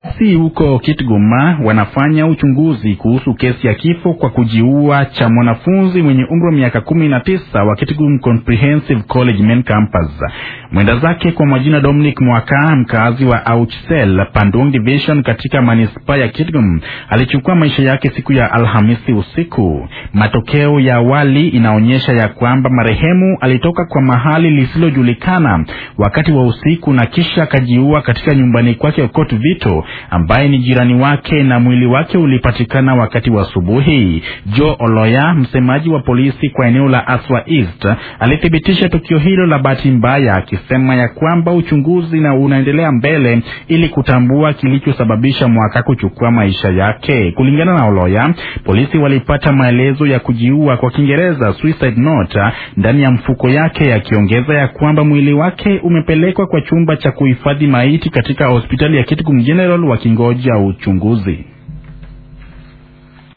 Si huko Kitgum wanafanya uchunguzi kuhusu kesi ya kifo kwa kujiua cha mwanafunzi mwenye umri wa miaka kumi na tisa wa Kitgum Comprehensive College Main Campus. Mwenda zake kwa majina Dominic Mwaka, mkazi wa Auchsel Pandung Division katika manispaa ya Kitgum, alichukua maisha yake siku ya Alhamisi usiku. Matokeo ya awali inaonyesha ya kwamba marehemu alitoka kwa mahali lisilojulikana wakati wa usiku na kisha akajiua katika nyumbani kwake Okot Vito ambaye ni jirani wake na mwili wake ulipatikana wakati wa asubuhi. Joe Oloya, msemaji wa polisi kwa eneo la Aswa East, alithibitisha tukio hilo la bahati mbaya, akisema ya kwamba uchunguzi na unaendelea mbele ili kutambua kilichosababisha Mwaka kuchukua maisha yake. Kulingana na Oloya, polisi walipata maelezo ya kujiua kwa Kiingereza suicide note ndani ya mfuko yake, akiongeza ya, ya kwamba mwili wake umepelekwa kwa chumba cha kuhifadhi maiti katika hospitali ya Kitgum General wakingoja uchunguzi.